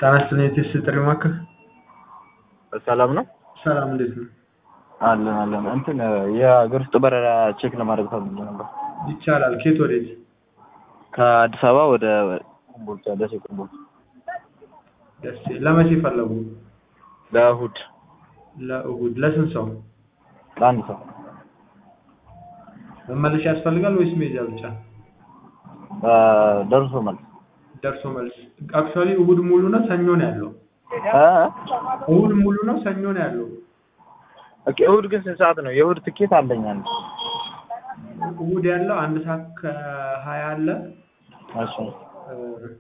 ጤና ይስጥልኝ የቴስት ጥሪ ማዕከል ሰላም ነው ሰላም እንዴት ነው አለን አለን እንትን የሀገር ውስጥ በረራ ቼክ ለማድረግ ፈልጌ ነበር ይቻላል ከየት ወዴት ከአዲስ አበባ ወደ ኮምቦልቻ ደሴ ኮምቦልቻ ደሴ ለመቼ ፈለጉ ለእሑድ ለእሑድ ለስንት ሰው ለአንድ ሰው መመለሻ ያስፈልጋል ወይስ መሄጃ ብቻ ደርሶ መልስ ደርሶ መልስ አክቹዋሊ እሑድ ሙሉ ነው ሰኞ ነው ያለው እ? እሑድ ሙሉ ነው ሰኞ ነው ያለው ኦኬ እሑድ ግን ስንት ሰዓት ነው የእሑድ ትኬት አለኝ አንድ እሑድ ያለው አንድ ሰዓት ከሀያ አለ እሺ እ፣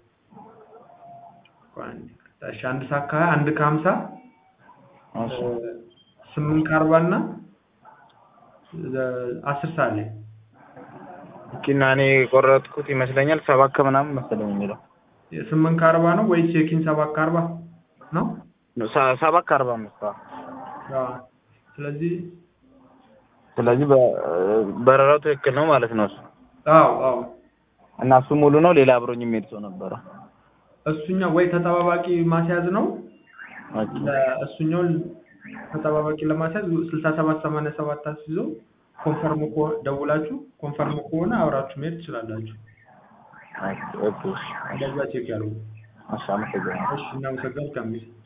ቆይ አንዴ፣ እሺ አንድ ሰዓት ከሀያ አንድ ከሀምሳ እሺ እ፣ ስምንት ከአርባ እና እ፣ አስር ሰዓት ላይ ኦኬ እና እኔ የቆረጥኩት ይመስለኛል ሰባት ከምናምን መሰለኝ የሚለው ስምንት ከአርባ ነው ወይስ ቼኪን ሰባት ከአርባ ነው? ሰ- ሰባት ከአርባ አምስት አዎ። አዎ። ስለዚህ ስለዚህ በ- በረራው ትክክል ነው ማለት ነው እሱ አዎ አዎ እና እሱ ሙሉ ነው ሌላ አብሮኝ የሚሄድ ሰው ነበረ እሱኛው ወይ ተጠባባቂ ማስያዝ ነው ኦኬ እሱኛውን ተጠባባቂ ለማስያዝ ስልሳ ሰባት ሰማንያ ሰባት አስይዞ ኮንፈርም ከሆነ ደውላችሁ ኮንፈርም ከሆነ አብራችሁ መሄድ ትችላላችሁ። ኦኬ ኦኬ እንደዛ ቼክ ያድርጉ። እሺ አመሰግናለሁ እሺ እናመሰግናለን።